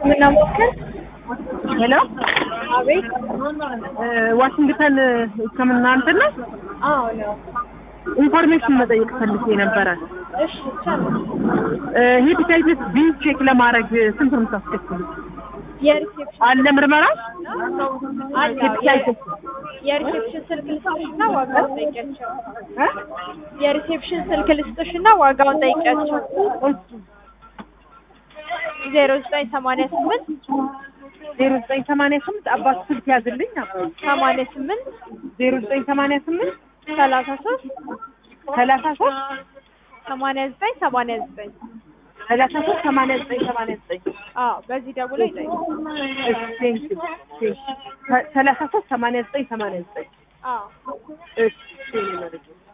ሕክምና ሞክር ሄሎ አቤት። ዋሽንግተን ሕክምና እንትን ነው። አዎ ነው። ኢንፎርሜሽን መጠየቅ ፈልጌ ነበረ። እሺ ይቻላል። ሄፓታይቲስ ቢ ቼክ ለማድረግ ስንት ነው የምታስከፍሉት? የሪሴፕሽን አለ ምርመራ? አለ ሄፓታይቲስ የሪሴፕሽን ስልክ ልስጥሽና ዋጋውን ጠይቂያቸው። የሪሴፕሽን ስልክ ልስጥሽና ዋጋውን ጠይቂያቸው። ዜሮ ዘጠኝ ሰማንያ ስምንት ዜሮ ዘጠኝ ሰማንያ ስምንት አባት ስልክ ያዝልኝ። አባት ሰማንያ ስምንት ዜሮ ዘጠኝ ሰማንያ ስምንት ሰላሳ ሶስት ሰላሳ ሶስት ሰማንያ ዘጠኝ ሰማንያ ዘጠኝ ሰላሳ ሶስት ሰማንያ ዘጠኝ ሰማንያ ዘጠኝ አዎ በዚህ ደውሎ ይጠይቁ። እሺ ቴንኪው ቴንኪው ሰላሳ ሶስት ሰማንያ ዘጠኝ ሰማንያ ዘጠኝ አዎ እሺ ቴንኪው